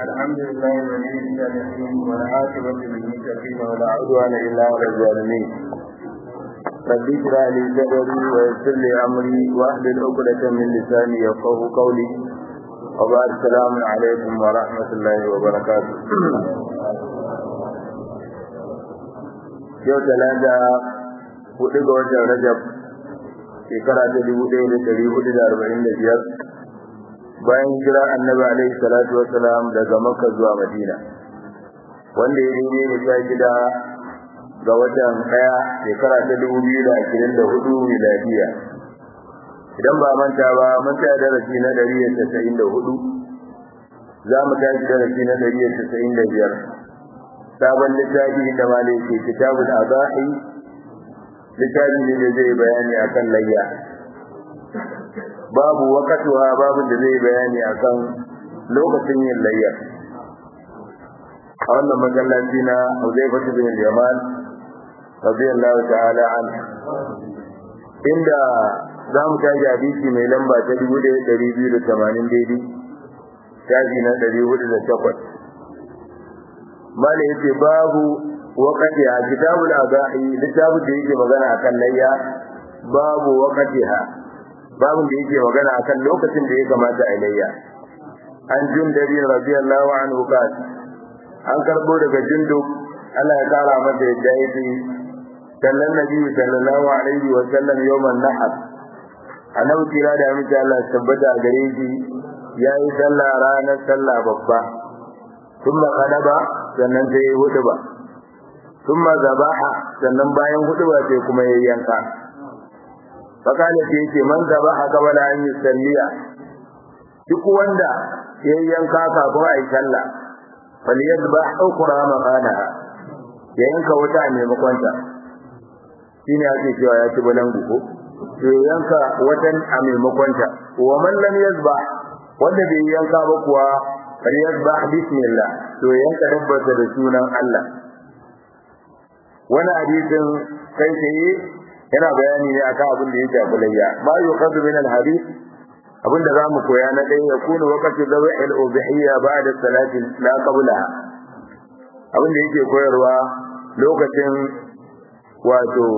الحمد لله الذي الصالحين والعاقبة للمتقين ولا عدوان إلا على الظالمين رب اشرح لي صدري ويسر لي أمري واحلل عقدة من لساني يفقه قولي وبعد السلام عليكم ورحمة الله وبركاته yau talata hudu ga watan rajab shekara ta dubu ɗaya da ɗari hudu da arba'in da biyar bayan jira annabi alaihi salatu wasalam daga makka zuwa madina wanda ya yi ne ta gida ga watan ɗaya shekara ta dubu biyu da ashirin da hudu miladiya idan ba manta ba mun ta darasi na ɗari da tasa'in da hudu za mu tashi darasi na ɗari da tasa'in da biyar sabon littafi da malai ke kitabul azahi littafi ne da zai bayani akan layya babu wakatuwa babu da zai bayani akan lokacin yin layya a wannan masallaci na Huzaifa bin Jamal radiyallahu ta'ala an inda za mu tashi hadisi mai lamba ta 1280 daidai shafi na 408 mala yace babu waqtiha kitabul azahi littafin da yake magana akan layya babu waqtiha babu da yake magana akan lokacin da ya kamata a layya an jundabi radiyallahu anhu qal an karbo daga jundub Allah ya kara masa yadda yake sallan nabi sallallahu alaihi wa sallam yawman nahar annabi kira da miki Allah tabbata gare shi yayi sallah ranar sallah babba thumma qadaba sannan sai hudu ba thumma zabaha sannan bayan hudu ba sai kuma yayi yanka fakale sai yake man zabaha qabla an yusalliya duk wanda yayi yanka kafin ayi sallah falyadbah ukra maqanaha ya yanka wata a maimakon ta shine ake cewa ya ci balangu ko to yanka watan a maimakon ta wa man lam yazbah wanda bai yanka ba kuwa falyadbah bismillah to yanka dabbata da sunan Allah wani hadisin kai tsaye yana bayani ne akan abin da ya shafi layya ma yuqadu min al-hadith abin da zamu koya na ɗaya ya kuna waqti dawi al-ubhiyya ba'da salati la qablaha abin da yake koyarwa lokacin wato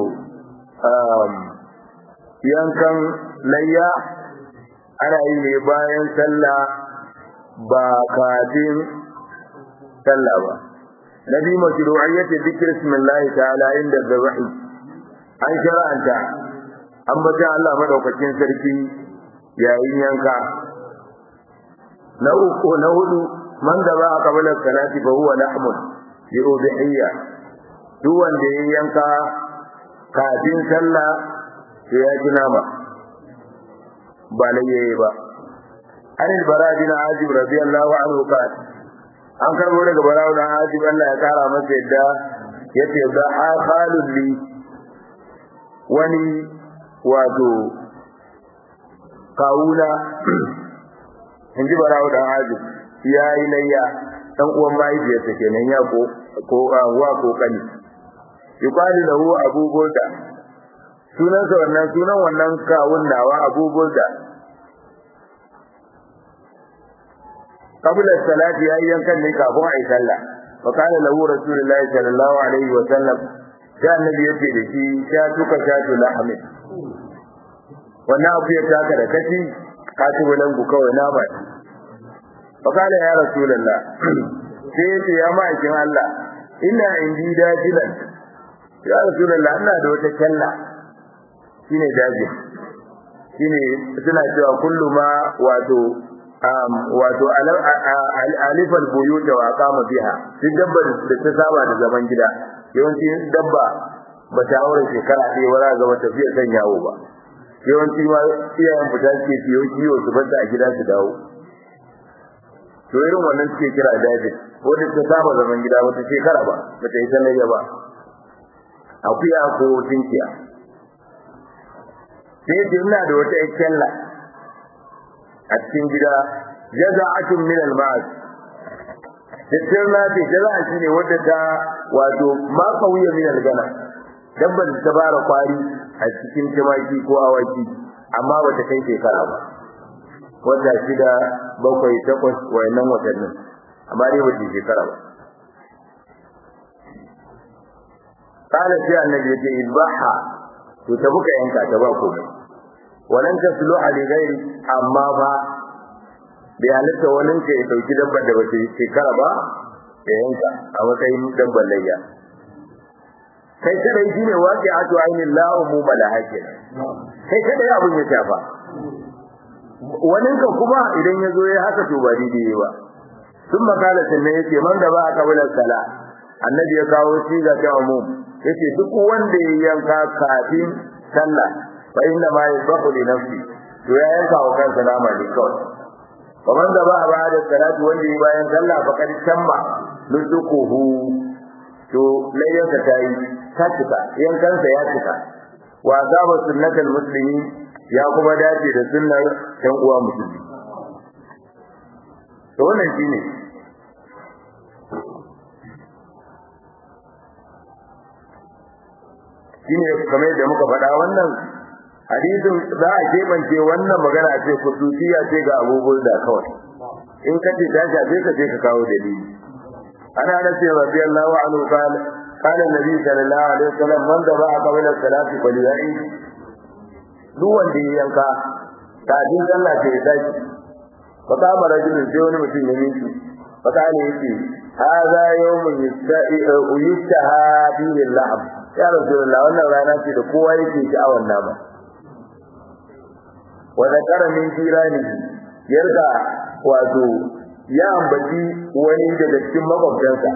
yankan layya ana yi ne bayan sallah ba kafin sallah ba nabi mashru'iyyati dhikr ismillah ta'ala inda dhabahi an shara'anta an bata Allah madaukakin sarki yayin yanka na uku na hudu man da ba a kabala salati fa huwa lahmun bi udhiyya duk wanda ya yanka kafin sallah sai ya ji nama ba laye ba an albara bin azib radiyallahu anhu qala an karbo daga barawo dan azib Allah ya kara masa yadda yace da khalul li wani wato kawuna in ji barawo dan azib ya yi layya dan uwan mahaifiyarsa kenan ya ko ko wa ko kani yuqalu lahu abu burda sunan sa wannan sunan wannan kawun nawa abu burda qabla salati ya yankan ne kafin ayi sallah fa kana lahu rasulullahi sallallahu alaihi wa sallam sai annabi yace da shi sha tuka sha tu lahmi wannan abu ya taka da kaci ka ci bulan ku kawai na ba fa kana ya rasulullah sai yace ya ma'aikin Allah ina indi dajilan ya rasulullah ina da wata kalla shine daji shine suna cewa kullu ma wato um wato alifal buyut wa aqama biha duk dabba da ta saba da zaman gida yawanci dabba ba ta aure shekara ɗaya wala ga wata fiye kan yawo ba yawanci ma iyayen fita suke siyo kiwo su bar a gida su dawo to irin wannan suke kira daji wanda ta saba zaman gida wata shekara ba ba ta yi sanayya ba akuya ko tinkiya sai ce ina da wata ikkella a cikin gida jaza'atun min al-ma'as Dattar na ce jaza'a shi ne wadda ta wato ma kauye min al-gana dabban ta bara kwari a cikin tumaki ko awaki amma bata kai shekara ba wata shida bakwai takwas wayannan watannin amma dai ba shekara ba قال في النبي يجي إذبحها وتبقى ينكا تبقى ولن تصلح لغير أما با بيانتا ولن يتوكي دبا دبا شكرا با ينكا أما كاين دبا ليا kai kada yi ne waƙi a ainihin lahu mu malahake kai kada ya abin ya shafa wani ka kuma idan ya zo ya haka to ba daidai ba sun makala sannan ya ce man da ba a kabilar sala annabi ya kawo siga ta umum yace duk wanda ya yanka kafin sallah fa inna ma yadhahu li nafsi to ya yanka wa kansa nama ne kawai kamar da ba a ba da salatu wanda ya bayan sallah fa kad tamma nusukuhu to layyansa ta yi ta cika yankansa ya cika wa azaba sunnatul muslimi ya kuma dace da sunnar ɗan uwa musulmi to wannan shine shine kamar da muka faɗa wannan hadisin za a kebance wannan magana ce kususiya ce ga abubuwan da kawai in ka ce ta shafe ka ce ka kawo dalili ana da ce rabbi Allahu anhu qala qala nabi sallallahu alaihi wasallam man da ba'a qabla salati falyai duk wanda ya yanka kafin sallah ce ya tashi fa kama rajulun sai wani mutum ya miki fa kana yace hadha yawmun yustaha bihi al-la'ab ya rasulullah wannan rana ce da kowa yake sha'awar nama wa zakara min jirani yarda wato ya ambaci wani daga cikin makwabtansa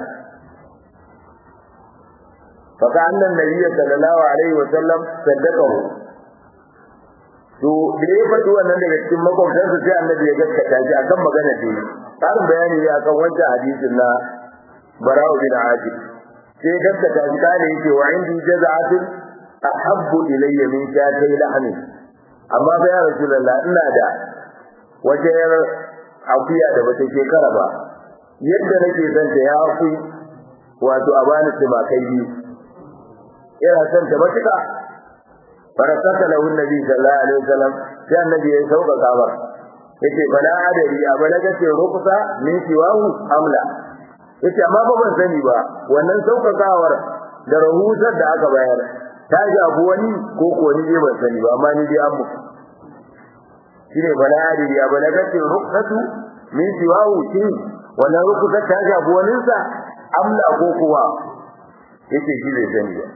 fa ka annan nabiyyi sallallahu alaihi wa sallam saddaqahu to da ya faɗi wannan daga cikin makwabtansa sai annabi ya gaskata shi akan magana da yi ƙarin bayani ne akan wancan hadisin na bara'u bin ajib sai gaskata shi kane yake wa indi jaza'atin ahabbu ilayya min shatay lahmi amma fa ya rasulullah ina da wajen akuya da bata shekara ba yadda nake son ta ya ku wato a bani tumakai biyu ina son ta matuƙa farakata lahu nabi sallallahu alaihi wasallam sai annabi ya sauka kabar yace bala adari a balaga ce rukusa min siwahu amla yace amma ba ban sani ba wannan saukakawar da rahusar da aka bayar ta shafi wani ko ko ni dai ban sani ba amma ni dai an muku shine bala adari a balaga ce rukusatu min siwahu shi wannan rukusar ta shafi wani sa amla ko kuwa yace shi bai sani ba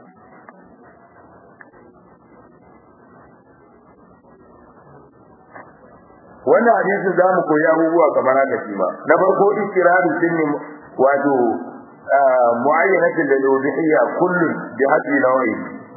wannan hadisi za mu koyi abubuwa kamar haka shi ma na farko ikirarin sunni wato mu'ayyanatin da lubihiyya kullun bi haddi nawayi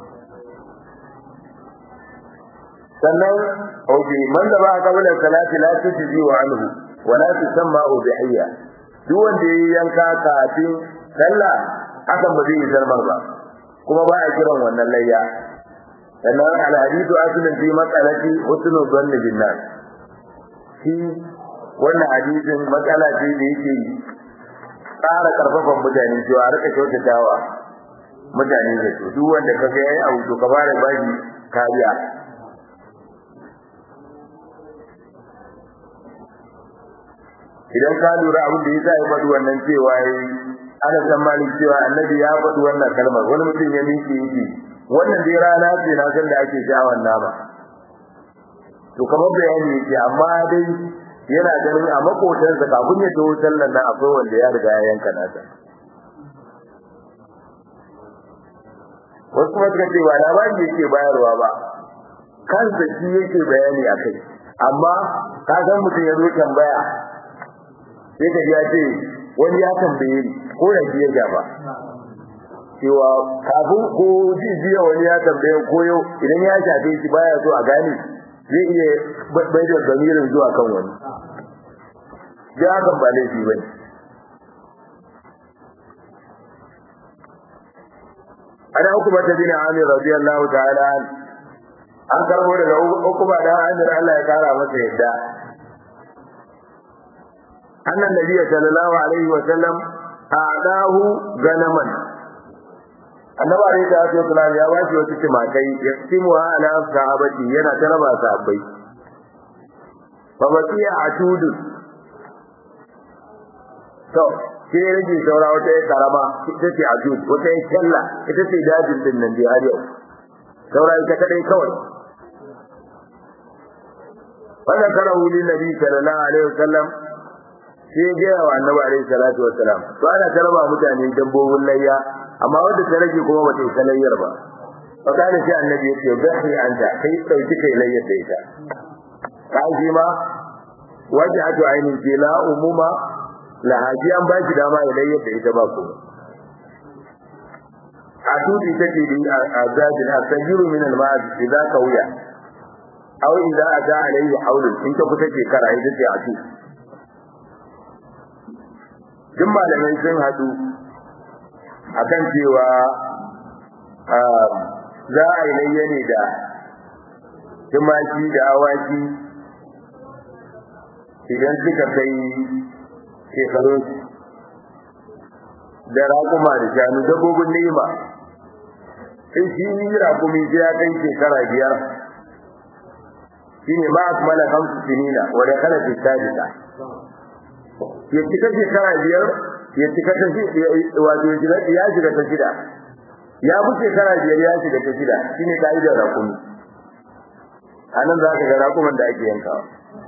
sannan oke man da ba kabila salati la tujzi wa anhu wa la tusamma ubihiyya duk wanda ya yanka kafin sallah hakan ba zai yi zarmar ba kuma ba a kiran wannan layya sannan al hadithu aslun fi mas'alati husnul dhanni bin nas shi wannan hadisin matsala ce da yake tsara karfafan mutane cewa a rika kyautatawa mutane da su duk wanda ka ga yayi abu to ka fara bashi kariya idan ka lura abin da yasa ya faɗi wannan cewa yayi ana san malik cewa annabi ya faɗi wannan kalmar wani mutum ya miƙe yake wannan dai rana ce na san da ake sha'awar nama to kamar bayani yake amma dai yana ganin a makotansa kafin ya taho sallar nan akwai wanda ya riga ya yanka nasa wasu kuma suka ce ba labari yake bayarwa ba kansa shi yake bayani a kai amma ka san mutum ya zo tambaya sai ka ya ce wani ya tambaye ni ko da shi ya gaba cewa kafin ko jiya wani ya tambaye ko yau idan ya shafe shi baya so a gane zai iya bai da zamirin zuwa kan wani ya hakan ba laifi bane ana hukuma ta bin Amir radiyallahu ta'ala an karbo daga hukuma da Amir Allah ya kara masa yadda annan nabiyyi sallallahu alaihi wa sallam a'dahu ganaman annabi alaihi salatu wasallam ya bashi wasu timakai ya timu ala sahabati yana taraba sahabbai fa baqiya atudu to sai ya rage saura wata ya karama ita ce ajud wata ya kyalla ita ce dajin din nan dai har yau saura ita kadai kawai wanda kara wuli nabi sallallahu alaihi wasallam sai ya gaya wa annabi alaihi salatu wasalam to ana tarba mutane dabbobin layya amma wanda ta rage kuma bata yi layyar ba fa kana sai annabi ya ce bahi anta kai dauki kai layyar da ita ka ji ma wajhatu ainin ce la umuma la haji an baki dama ya layyar da ita ba ku a tudi take din azabin asajiru min al-ma'ad idza kawiya aw idza ata alayhi hawlun in ta kuta shekara ita ce a tudi duk malamai sun haɗu akan cewa za a yi layya ne da tumaki da awaki idan suka kai shekarun da raƙuma da shanu dabbobin nema in shi yi raƙumi sai ya kai shekara biyar shi ne ma akmala kamsu sinina wadda kana fi sadisa ya cika shekara biyar ya cika ta wato ya shiga ta shida ya fi shekara biyar ya shiga ta shida shine ka'idar rakumi a nan za ka ga rakuman da ake yankawa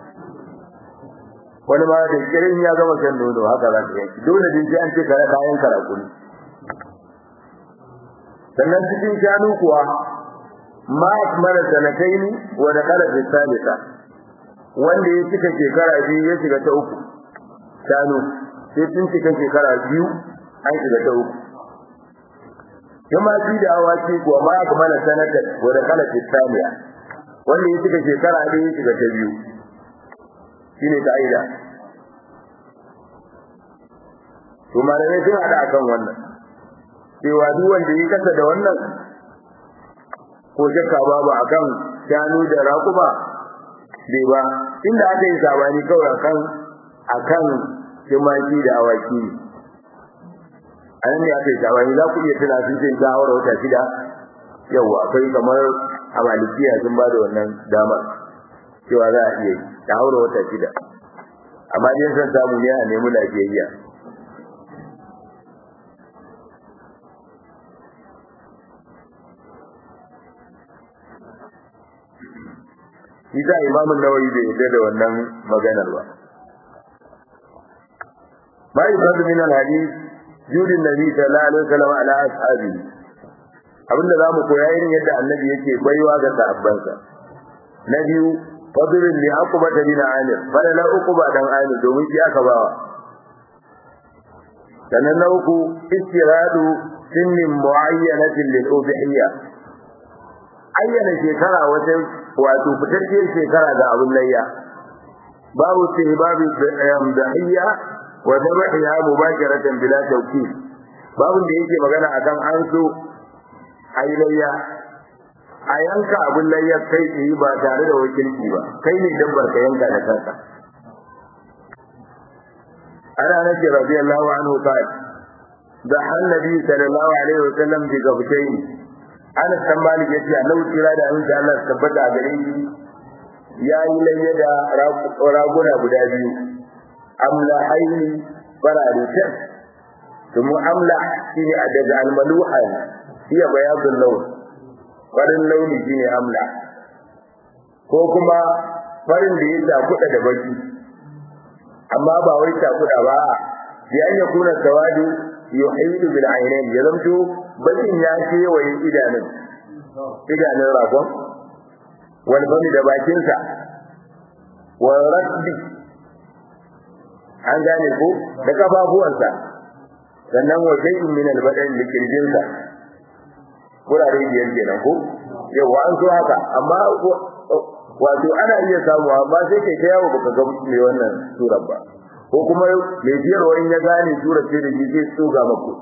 wani ma da kirin ya gama shan nono haka za ka yanki dole din sai an ce kare kayan karakuni sannan cikin shanu kuwa ma akmala sanataini wa da kala fi salisa wanda ya cika shekara biyu ya shiga ta uku shanu sai sun cika shekara biyu an shiga ta uku tumaki da awaki kuwa ma aka mana sanata wadda kala titaniya wanda ya cika shekara ɗaya ya shiga ta biyu shine ka'ida to malamai sun haɗa akan wannan cewa duk wanda ya kasa da wannan ko shakka babu akan shanu da raƙuma bai ba inda aka yi sabani kawai akan akan tumaki da awaki a nan ne aka yi sabani za ku iya tuna sun ce ta haura wata shida yau akwai kamar a malikiya sun ba da wannan dama cewa za a iya yi ta haura wata shida amma dai san samu ne a nemi lafiyayya Isa imamun nawawi bai yarda da wannan maganar ba. ما يفرد من الحديث جود النبي صلى الله عليه وسلم على أصحابه abinda za mu koya irin yadda annabi yake baiwa ga sahabbansa na biyu fadlun li aqba bin amir bala la uquba dan amir domin shi aka bawa sannan na uku istiradu sinnin muayyanatin lil ubhiyya ayyana shekara wata wato fitacciyar shekara ga abun layya babu babu dahiyya wa dhabiha mubasharatan bila tawkil babun da yake magana akan an so ailayya a yanka abun layya kai tsaye ba tare da wakilci ba kai ne dabbar ka yanka da kanka ana nake radiyallahu anhu qala da annabi sallallahu alaihi wasallam bi gabtaini ana san malik yace annabi kira da annabi Allah tabbata a gare shi yayi layya da raguna guda biyu amla haini farare tas kuma amla shine a daga almaluha hiya bayadul lawn farin launi shine amla ko kuma farin da ya kuɗa da baki amma ba wai kuɗa ba bi an yakuna sawadu yuhidu bil aynain ya zamto bakin ya kewaye idanun idanun ragon wal bami da bakinsa wal rasbi an gane ko da kafafuwansa sannan wa shay'in min al-badan da kirjinsa kurare biyar kenan ko yawa an so haka amma wato ana iya samu amma sai kai ta yawo baka ga me wannan surar ba ko kuma mai biyarwa in ya gane surar ce da shi zai tsuga maku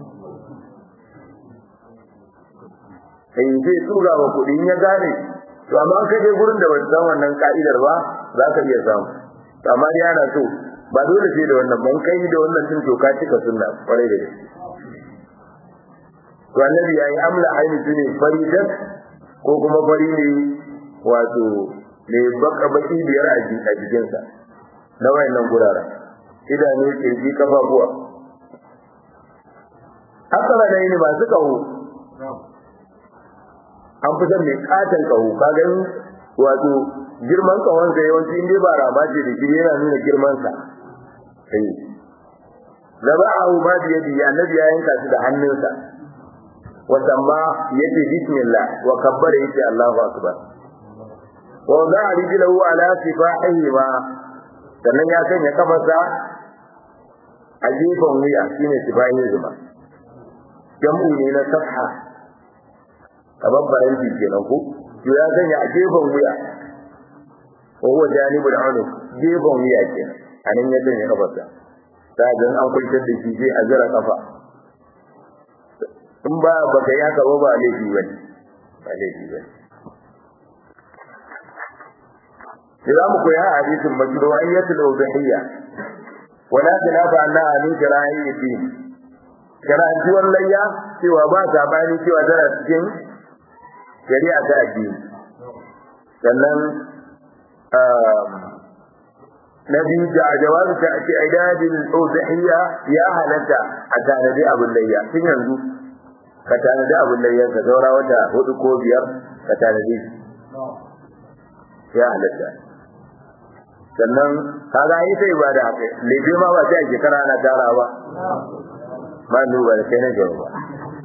sai zai tsuga maku in ya gane to amma ka je gurin da ba san wannan ka'idar ba za ka iya samu amma dai ana so ba dole sai da wannan ban kai da wannan tun to ka cika sunna kwarai da gaske to annabi yayi amla aini tune faridat ko kuma fari ne wato ne baka baki biyar a jikin sa na wayannan gurara idanu kirji kafafuwa akara da ne masu kaho an fi son mai katon kaho ka gani wato girman kahon sa yawanci inda ba rama ce da shi yana nuna girman sa zaba a ma da yadi annabi ya yanka shi da hannunsa wa samma yace bismillah wa kabbara yace Allahu akbar wa za'a rijlahu ala sifahihi ma sannan ya sanya kafarsa a gefen wuya shine sifahihi zuma jam'u ne na safha kamar faranti kenan ko to ya sanya a gefen wuya wa huwa janibul unuq gefen wuya kenan anan ya sanya kafarsa ta ga an kwantar da shi sai a zira kafa in ba baka ya ka ba laifi bane ba laifi bane za mu koya a hadisin mashru'iyyatul udhiyya wala khilafa anna min shara'iyyati shara'iyyan layya cewa ba sabani cewa tana cikin shari'a ta addini sannan na biyu da jawabi ta ce idadin udhiyya ya halatta a tanadi abin layya tun yanzu ka tanadi abin layya ka zaura wata hudu ko biyar ka tanadi ya halatta sannan kaga yi sai ba da haka lebe ma ba sai a shekara ana tara ba ba duba da kai na jawa ba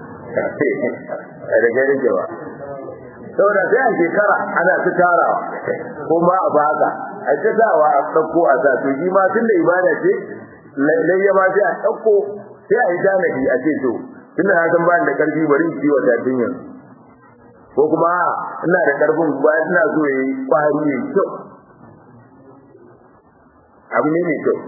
da kai na jawa saboda sai a shekara ana ta tarawa ko ma a baka a ta sawa a ɗauko a sa to shi ma tun da ibada ce layya ma sai a ɗauko sai a yi tanadi a ce to tun da na san ba da ƙarfi bari in ciwo ta tun yanzu ko kuma ina da ƙarfin ba ina so ya yi ƙwari mai kyau abu ne mai kyau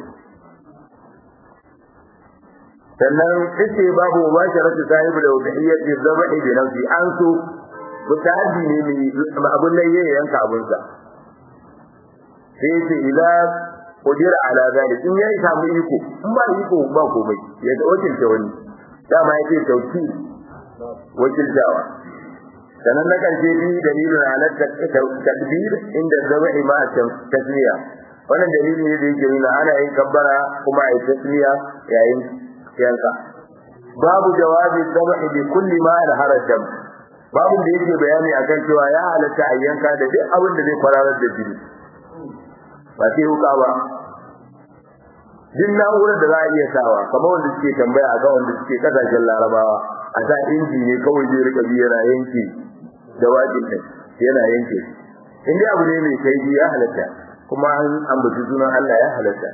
sannan ita babu mubasharatu sahibi da wadahiyyati zabahi bi nafsi an so mutaaddi ne mai abun nan yayin yanka abun sa sai ce ila qudira ala zalik in yayi samu iko in ba iko ba komai ya da wakilta wani dama yake tauki wakiltawa sannan na karshe bi dalilin ala takbir inda zabahi ma tasmiya wannan dalili ne da yake nuna ana yin kabbara kuma ayi tasmiya yayin yanka babu jawabi dhabhi bi kulli ma al dam babu da yake bayani akan cewa ya halatta a yanka da duk abin da zai kwararar da jini ba sai huka ba duk na'urar da za a iya sawa kamar wanda suke tambaya a kan wanda suke kasashen larabawa a sa inji ne kawai zai rika biyu yana yanke jawabin ɗin yana yanke in dai abu ne mai kai ya halatta kuma an ambaci sunan Allah ya halatta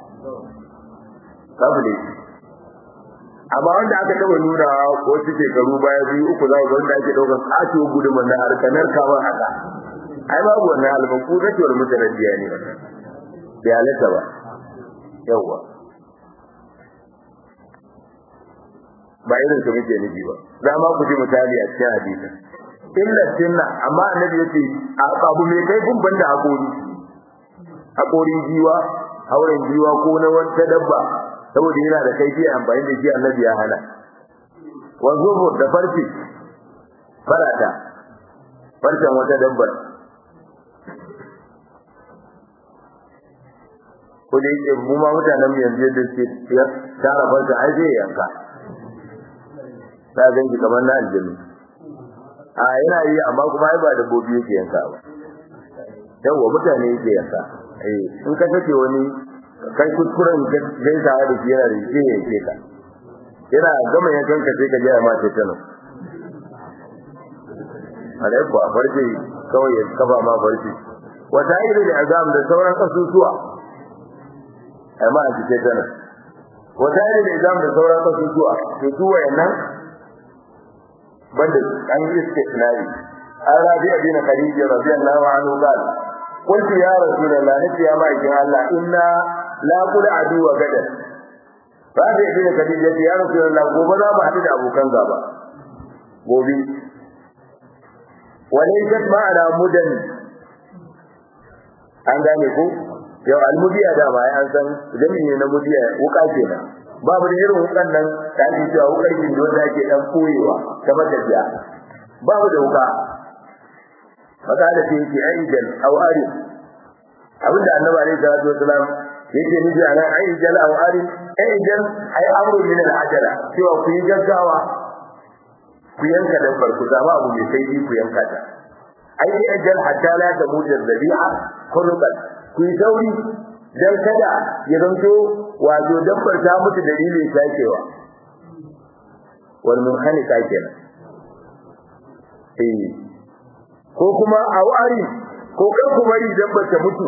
babu ne amma wanda aka taba nuna wasu shekaru baya biyu uku za ku ga wanda ake daukar kato guduman na harkanar kamar haka ai babu wannan albaku na cewar mutanen biya ne bai halatta ba yawwa ba irin su muke nufi ba za ma ku ji misali a cikin hadisin illa sunna amma annabi yace abu mai kai kun banda hakori hakorin jiwa hauren jiwa ko na wata dabba saboda yana da kaifi amfani da shi annabi ya hana wa zubur da farfi farata farcen wata dabbar ko da yake mu ma mutanen mu yanzu yadda suke tara farka ai zai yanka ta ganki kamar na aljami a yana yi amma kuma ai ba dabbobi yake yanka ba yawwa mutane yake yanka eh in ka kace wani kai kuskuren gaisa da shi yana da shi ya ce ka yana gama yankan ka sai ka ji ma ce tano alai ko a farce kawai ya kafa ma farce wata iri da azam da sauran kasusuwa ai ma ji ce tano wata iri da azam da sauran kasusuwa to su wayannan banda an yi istisnai an rabi abin khadija radiyallahu anhu qala قلت يا رسول الله نتي يا مايكين الله إنا لا قل عدو غدا فهذا ابن خديجة يا رسول الله gobe za mu haɗu da abokan gaba gobe walaysat ma'ana mudan an gane ko yau almudiya da ma an san jami'i ne na mudiya wuka kenan babu da irin wukan nan da ake cewa wukar gindo da ake dan koyewa ta matafiya babu da wuka maka da ce yake aidan aw ari abinda annabi alaihi salatu wasalam yake nufi a nan ai jal aw ari ai jal ai amru min al ajala cewa ku yi gaggawa ku yanka dabbar ku zama abu mai sai ku yanka ta ai ai jal hatta la tamujal dhabi'a khuluqan ku yi sauri dan kada ya zanto wato dabbar ta mutu dalilin sakewa wal munhanika kenan eh ko kuma awari ko kar ku bari dabbar ta mutu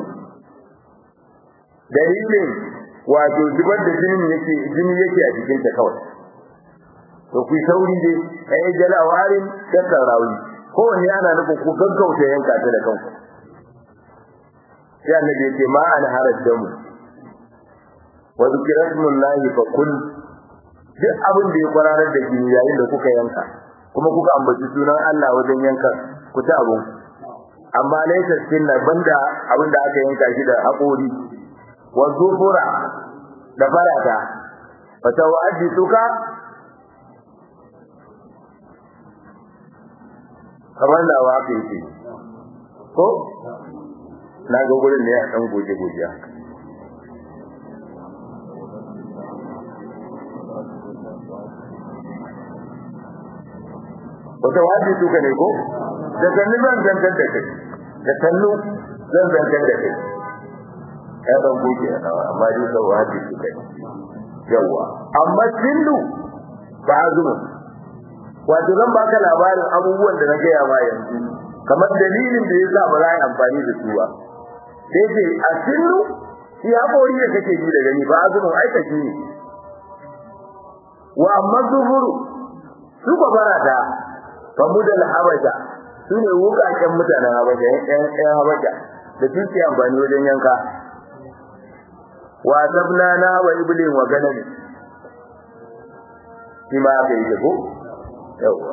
dalilin wato zubar da jini yake jini yake a jikin ta kawai to ku sauri dai ai jala awarin kan rawi ko wani ana nufin ku gaggauta yanka ta da kanku sai annabi ya ce ma an haraj da mu wa zikra ismullahi fa kun duk abin da ya kwararar da jini yayin da kuka yanka kuma kuka ambaci sunan Allah wajen yanka ku ta abun amma laysa sunna banda abin da aka yanka shi da haƙori wa zufura da farata fa tawaddituka kamar da wa aka yi ko na ga gurin ne a dan goje goje haka wata wajen tuka ne ko da sannu zan zantar da kai da sannu zan zantar da kai ya dan goge amma dai sau wajen tuka ne yawa amma sillu ba azumi wato zan baka labarin abubuwan da na gaya ma yanzu kamar dalilin da yasa ba za a yi amfani da su ba sai ce a sillu shi haƙori da kake ji da gani ba azumin aikaci ne wa amma zuhuru su ba barata famudal habasha sune wukaken mutanen habasha yan yan habasha da suke amfani wajen yanka wa sabna na wa iblin wa ganami shi ma aka yi ko yawa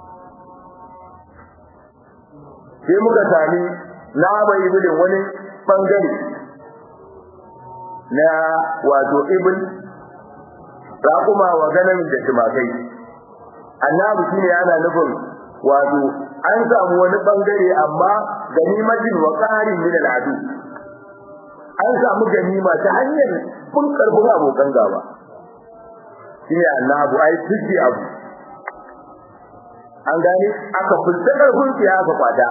sai muka sami na wa iblin wani bangare na wato ibn raƙuma wa ganamin da tumakai annabi shine yana nufin wato an samu wani bangare amma ganimatin wa qarin min al'adu an samu ganima ta hanyar kun karbun abokan gaba shine annabi ai tuji abu an gane aka fulta karfin ya aka kwata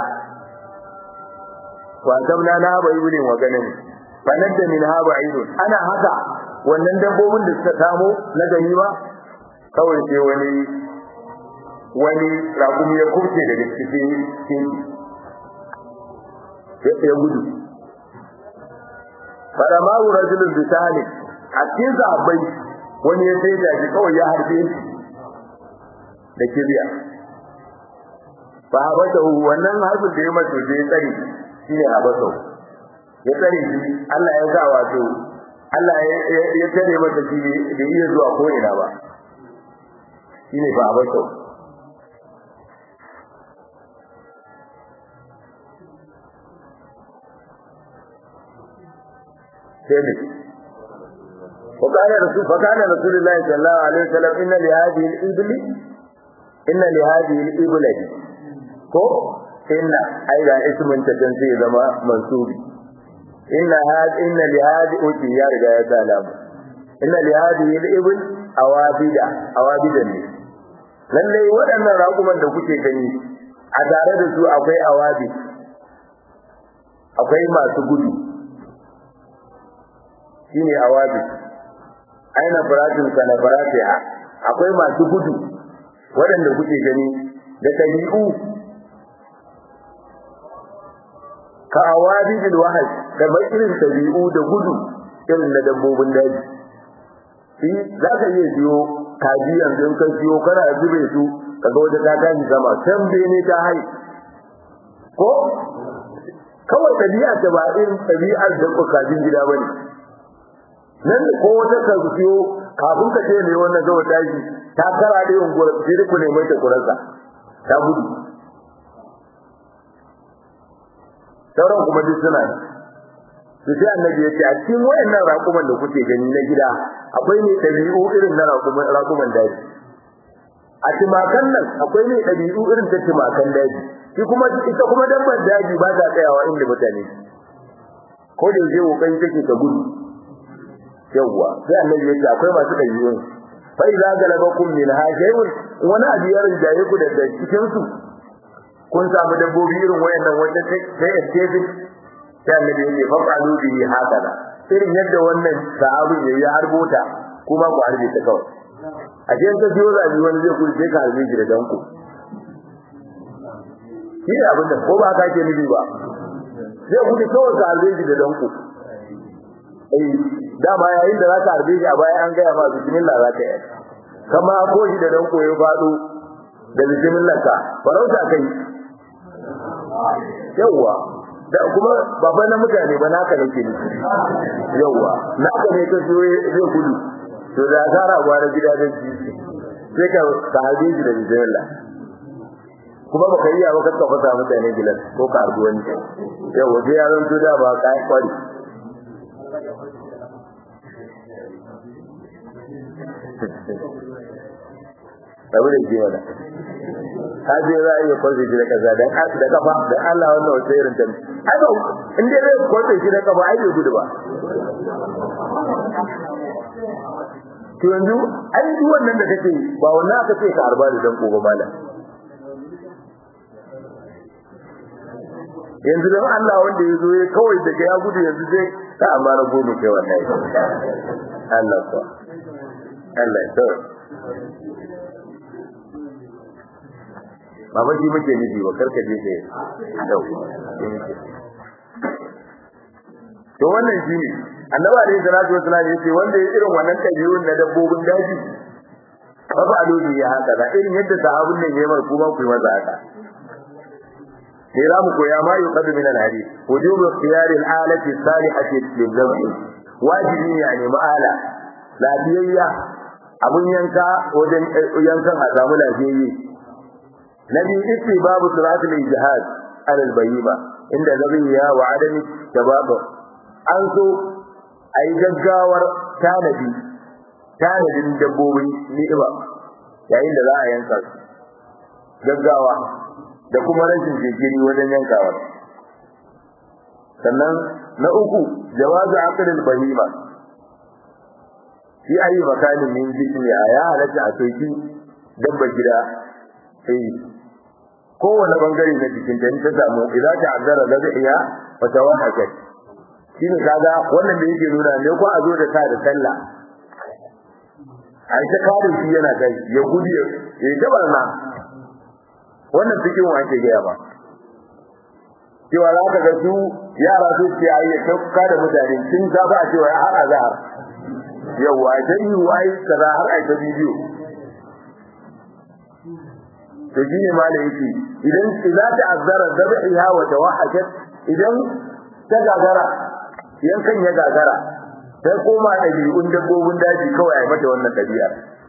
kwantam na na bai wurin wa ganin fanar da min haba idun ana haka wannan dabbobin da suka samu na ganima kawai sai wani wani rakumi ya kurce daga cikin kinki ya gudu fada maru rajulun bisani a cikin sahabbai wani ya sai da kawai ya harbe da kibiya fa habata wannan harbin da ya mace da ya tsare shi ne habata ya tsare shi Allah ya sa wato Allah ya tare masa shi da iya zuwa ko ina ba shine fa habata sai وقال رسول فكان رسول الله صلى الله عليه وسلم ان لهذه الابل ان لهذه الابل ko inna ai da ismin ta dan sai zama mansubi inna had inna li hadi uti ya riga ya salamu inna li hadihi al-ibl awabida awabidan ne lalle waɗannan raƙuman da kuke gani a tare da su akwai awabi akwai masu gudu shine awabi aina faratin kana faratiha akwai masu gudu waɗanda kuke gani da tabi'u ka awabi bil wahaj kamar irin tabi'u da gudu irin da dabbobin daji shi za ka iya biyo kaji yanzu in ka biyo kana zube su kaga wata ta tashi sama can bene ta hai ko kawai tabi'a ta ba irin tabi'ar da ku kajin gida bane nan ko wata ka biyo kafin ka ce ne wannan zawa tashi ta kara da yin gura sai ku ne mai ta kurarsa ta gudu sauran kuma duk suna ne su sai annabi ya ce a cikin wayannan raƙuman da kuke gani na gida akwai ne ɗabi'u irin na raƙuman raƙuman daji a timakan nan akwai ne ɗabi'u irin ta timakan daji shi kuma ita kuma dabbar daji ba ta tsayawa inda mutane ko da yaje kokari take ta gudu yawwa sai annabi ya ce akwai masu ɗabi'un fa idza galabakum min hajayun wani abu ya rinjaye ku daga cikin su kun samu dabbobi irin wayannan wanda sai escape sai annabi ya ce fa qalu bihi hakala irin yadda wannan sahabi ya yi harbota kuma ku harbe ta kawai a cikin ka biyo zabi wani zai kuɗi sai ka harbe shi da danko shi ne abin da ko ba ka ke nufi ba zai kuɗi kawai ka harbe shi da danko eh dama yayin da za ka harbe shi a baya an gaya ma bismillah za ka yi kama ko shi da danko ya faɗo da bismillah ka farauta kai yawwa da kuma ba fa na mutane ba naka nake ne yawwa naka ne ka so zai gudu to da zara gwara gida da shi sai ka ka harbe shi da bismillah kuma baka yi ba ka fasa mutane gilas ko ka harbi wani yawwa sai ya zanto da ba ka kwari abu da ke wada ka je za a iya kwanse shi da kaza da da kafa da Allah wannan wata irin ta ai ba in dai zai kwanse shi da kafa ai bai gudu ba to yanzu ai duk wannan da kake ba wannan aka ce ka harba da dan ko ba malam yanzu dan Allah wanda ya zo ya kawai daga ya gudu yanzu sai ka amma na gudu kai wannan Allah ko Allah to ba ba shi muke nufi ba karka je ka dau to wannan shi ne annabi alaihi salatu wasallam ya ce wanda ya irin wannan tabi'un na dabbobin daji fa ba alubi ya haka da irin yadda sahabun nan yayi mar kuma ku yi masa haka sai za mu koya ma yuqadu min al-hadith wujubu ikhtiyari al-alati salihati lil-dhabh wajibi ne a nemi ala lafiyayya abun yanka wajen yankan a samu lafiyayye na biyu itti babu suratul ijtihad alal bayyima inda zabiya wa adami tababu an so ai gaggawar tanadi tanadin dabbobin ni'ima yayin da za a yanka su gaggawa da kuma rashin jinkiri wajen yankawa sannan na uku jawazu aqdil bahima fi ayi makanin min jismi ya halatta a soki dabba gida sai kowane bangare na jikin da ta samu idan ta azzara da iya wa tawahakat shine kaga wannan da yake nuna ne ko a zo da ta da sallah ai ta kare shi yana kai ya gudu ya gabar na wannan cikin wa ake gaya ba cewa za ka ga su yara su ce ai ya tauka da mutane sun ta ba cewa har azhar yawa dai wai kaza har ai ta bidiyo to shi ne malai yake idan idza ta'azzara dhabhiha wa tawahakat idan ta gagara yankan ya gagara sai koma dabi'un dabbobin daji kawai ai mata wannan dabi'a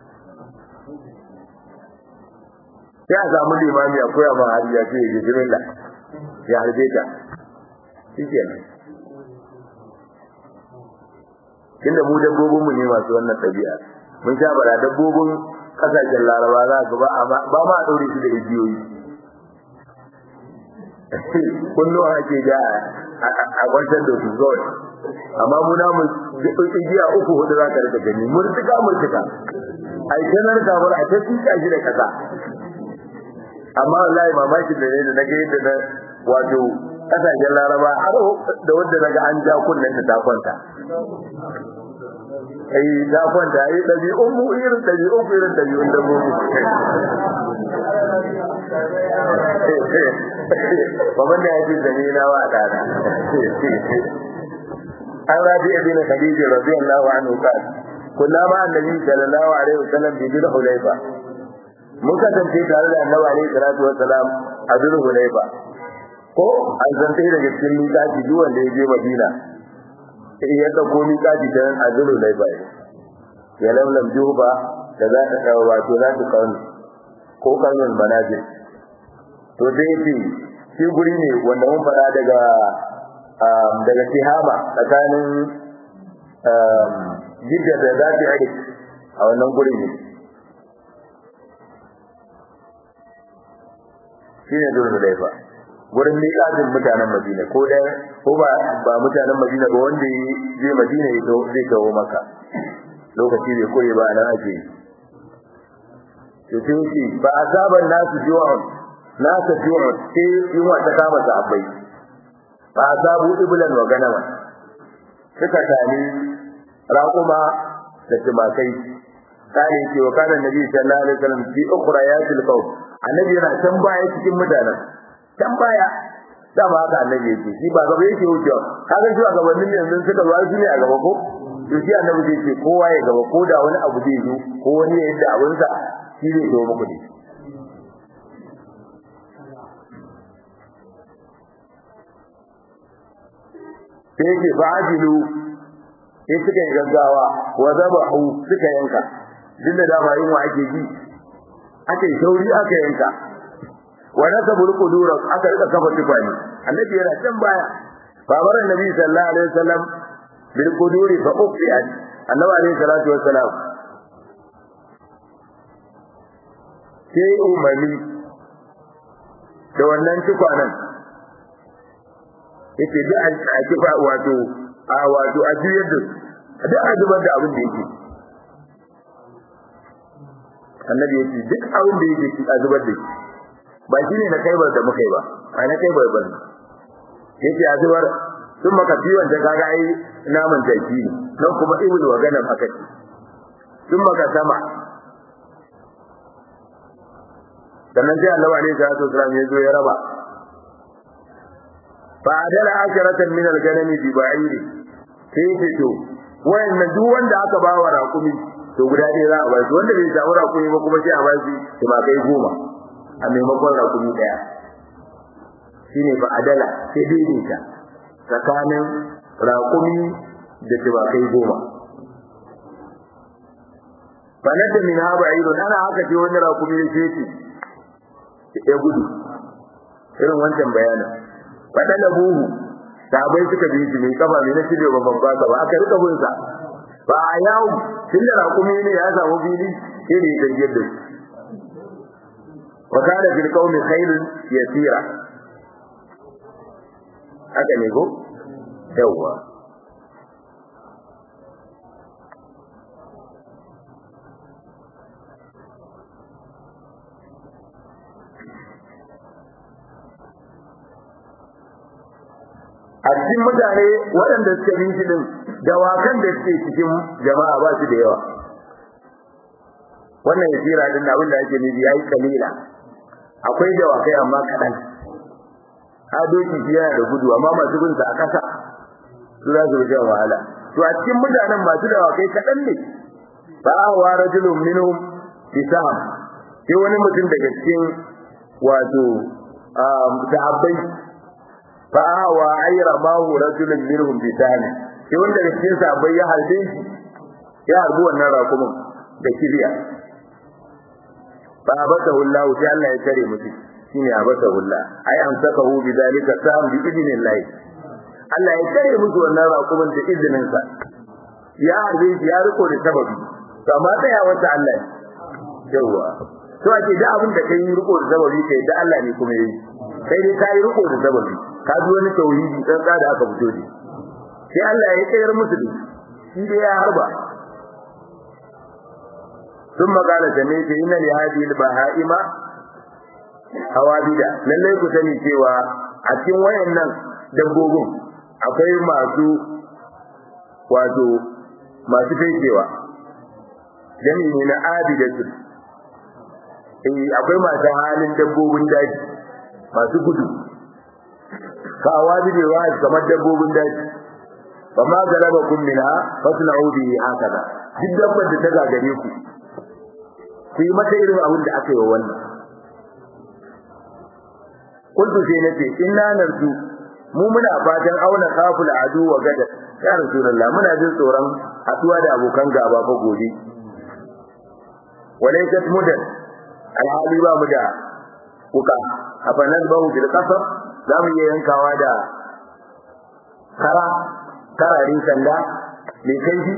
sai a samu limami a koya ma hariya ce ya bismillah ya harbe ta shikenan tunda mu dabbobin mu ne masu wannan dabi'a mun sha bara dabbobin kasashen laraba za ka ba ba ma a daure shi da igiyoyi kullum ake da a kwantar da su kawai amma muna mu igiya uku hudu za ka rika gani murtuka murtuka a yi tanar kamar a ta tuka shi da kasa amma wallahi mamakin da ne da na ga yadda na wato kasashen laraba har da wanda na ga an ja kunnen ta kwanta ai da kwanta ai dabi'un mu irin dabi'un ku irin dabi'un da mu baban da yake da ni na wa dana an rabi ibn khadija radiyallahu anhu qala kullama annabi sallallahu alaihi wasallam bi bil hulayfa mun kasance tare da annabi alaihi salatu wasalam a bil hulayfa ko an san sai daga cikin mikaji duk wanda ya je madina sai ya dauko mikaji dan azulu layfa ya lamlam juba da za ta kawo wato za ta kawo ko kalmar manajir to dai ce shi guri ne wanda mun fada daga daga Tihama tsakanin Jidda da Zafi Ade a wannan guri ne shi ne Dole Laifa gurin miƙatin mutanen Madina ko da ko ba ba mutanen Madina ba wanda je Madina ya zo zai kawo maka lokaci bai koyi ba nan ake to sai shi ba azaban nasu ju'un nasu ju'un sai yunwa ta kama sahabbai ba azabu iblan wa ganama suka tani raƙuma da tumakai kare ce wa kana nabi sallallahu alaihi wasallam fi ukhrayatil qawm annabi yana can baya cikin mutanen can baya da ba haka annabi yake shi ba gaba yake wucewa kaga shi a gabanin yanzu suka zo shi ne a gaba ko to shi annabi zai ce kowa ya gaba ko da wani abu zai zo ko wani ya yadda abin sa shi zai zo muku ne sai yake fa'adilu sai suka yi gaggawa wa zabahu suka yanka duk da dama yin wa ake ji aka yi sauri aka yanka wa nasabul qudura aka rika kafa tukani annabi yana can baya babar annabi sallallahu alaihi wasallam bil quduri fa uqiyat annabi alaihi salatu wassalam sai umami da wannan tukwanan yake duk a kifa wato a wato a juyar da duk a zubar da abin da yake annabi ya ce duk abin da yake a zubar da shi ba shi ne na kaibar da muka yi ba a na kaibar ba ne yake a zubar sun maka ciwon ta kaga ai naman jaki ne nan kuma ibul wa ganan aka ce sun maka sama sannan sai Allah alaihi salatu wasallam ya zo ya raba fa adala asharatan min al-ganami bi ba'iri sai ya to wayannan duk wanda aka ba wa raƙumi to guda ɗaya za a ba shi wanda bai samu raƙumi ba kuma sai a ba shi tumakai goma a maimakon raƙumi ɗaya shine fa adala sai daidaita tsakanin raƙumi da tumakai goma fanadda min haba ayyudun ana haka ce wani raƙumi ya ce ya gudu irin wancan bayanin faɗaɗa buhu sabai suka bi shi mai kafa mai na shirya babban baka ba aka rika bin sa ba a yawo tun da raƙumi ne ya samu fili sai da ya gajiyar da shi wa kana fil qaumi khairun yasira haka ne ko yawwa a cikin mutane waɗanda suka bi shi din dawakan da suke cikin jama'a ba su da yawa wannan yasira din abin da ake nufi yayi kalila akwai dawakai amma kaɗan adoki shi yana da gudu amma masu bin sa a kasa su za su rike wahala to a cikin mutanen masu dawakai kaɗan ne ba wa rajulun minhum bisam sai wani mutum daga cikin wato sahabbai fa wa ayra ma hu rajulun minhum bisam sai wanda daga cikin sahabbai ya harbe shi ya harbi wannan rakumin da kibiya fa abatahu Allah sai Allah ya tare mutum shine abatahu Allah ai amsakahu bidalika sam bi idnillah Allah ya tare musu wannan rakumin da izinin sa ya harbe shi ya riko da sababi to amma sai ya wanda Allah yawa to ake da abin da kai riko da sababi kai da Allah ne kuma yi kai dai kai riko da sababi ka ji wani tauhidi dan da aka fito da sai Allah ya tsayar musu da shi dai ya harba ثم قال سميت إن لهذه البهائم hawabida lallai ku sani cewa a cikin wayannan dabbobin akwai masu wato masu fekewa jami ne na abidatu eh akwai masu halin dabbobin daji masu gudu ka hawabide wa kamar dabbobin daji fa ma galaba kun minha fasna'u bihi hakaza duk dabbar da ta gagare ku ku yi mata irin abin da aka yi wa wannan kuntu sai nace inna narju mu muna fatan auna kaful adu wa gada ya rasulullah muna jin tsoron haduwa da abokan gaba fa gobe walaykat mudan alhali ba mu da kuka afa nazbahu bil qasr za mu iya yankawa da kara kararin sanda mai kaifi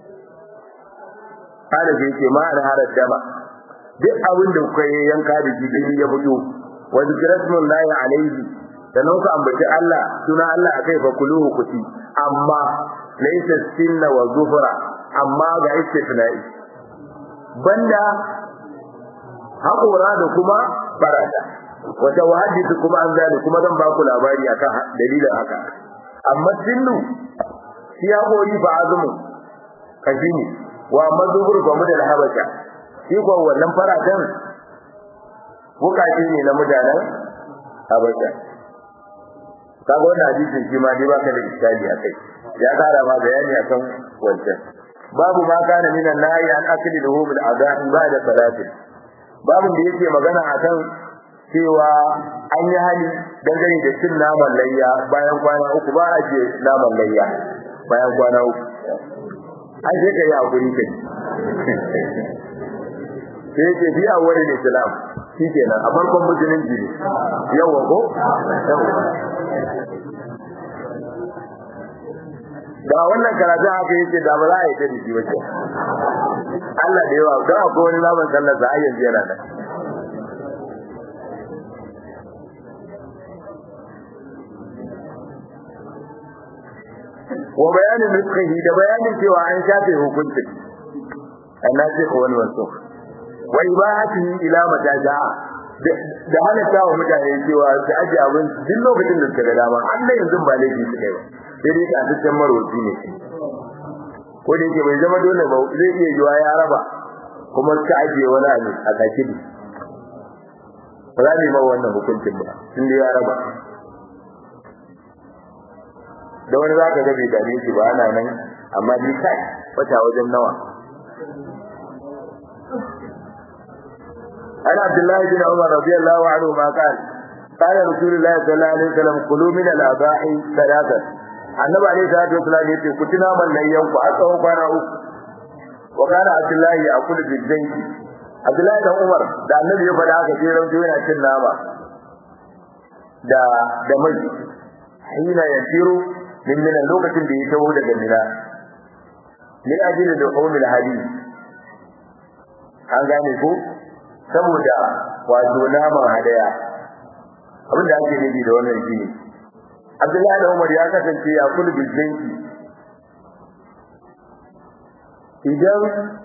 kada sai ce ma an harar dama duk abin da kuka yanka da shi ya fito wa zikratullahi alaihi sannan ku ambaci Allah suna Allah akai fa kuluhu kuti amma laysa sinna wa zufra amma ga istisna'i banda haƙora da kuma barata wata wahadisi kuma an zali kuma zan ba ku labari akan dalilin haka amma sinnu shi haƙori fa azumu kashi ne wa mazubur fa mudal habasha shi ko wannan faratan wukaci ne na mutanen habasha kaga wannan hadisin shi ma dai baka da iskali akai ya kara ma bayani akan wancan babu ma kana minan nahi an akli lahu bil adhan ba'da salati babu da yake magana akan cewa an yi hali dangane da cin naman layya bayan kwana uku ba a je naman layya bayan kwana uku an je kai hakuri kai sai yake bi a wurin islam shi kenan a farkon musulunci ne yawa ko da wannan karatun haka yake da ba za a yi ta jiki ba Allah da yawa don akwai wani naman sallar sa ayyan yana nan wa bayanin rizqihi da bayanin cewa an shafe hukuncin annabi ko wani wasu wa ibahatihi ila mataja da halatta wa mutane cewa su aje abin duk lokacin da suka ga dama Allah yanzu ba laifi su kai ba sai dai ka dukkan marwaci ne ko da yake bai zama dole ba zai iya yiwa ya raba kuma ka aje wani abu a kakidi ba za mu yi ba wannan hukuncin ba tun da ya raba da wani za ka ga bai dame shi ba ana nan amma ni kai wata wajen nawa عن عبد الله بن عمر رضي الله عنهما قال قال رسول الله صلى الله عليه وسلم كلوا من الأضاحي ثلاثة النبي عليه الصلاة والسلام يقول كتنا من لن ينفع أصعه كان وكان عبد الله يأكل في الزيت عبد الله بن عمر da annabi ya faɗa haka sai rauto yana cin nama da da mai hina yasiru min min lokacin da ya taho daga mina ni ajili da qawmil hadith an gane ko saboda wato naman hadaya abin da ake nufi da wannan shine Abdullahi da Umar ya kasance ya kullu bizinki idan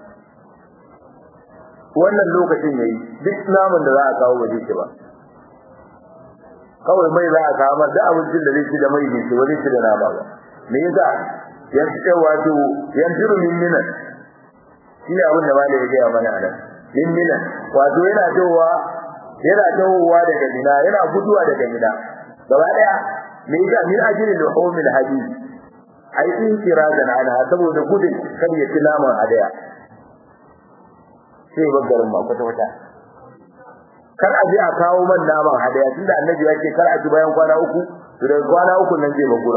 wannan lokacin yayi duk naman da za a kawo ba zai ba kawai mai za a kawo mar da abincin da zai ci da mai ne ba zai ci da nama ba me yasa yanzu wato yanzu min minan shine abin da malai ya gaya mana a nan min minan wato yana dawowa yana dawowa daga mina yana guduwa daga mina gaba daya me yasa min ajrin luhumil hadid ai in kiradan ana saboda gudun kar ya ci naman hadaya sai bagarin ma kwata kwata kar a je a kawo man naman hadaya tunda annabi ya ce kar a ci bayan kwana uku to daga kwana uku nan zai bagura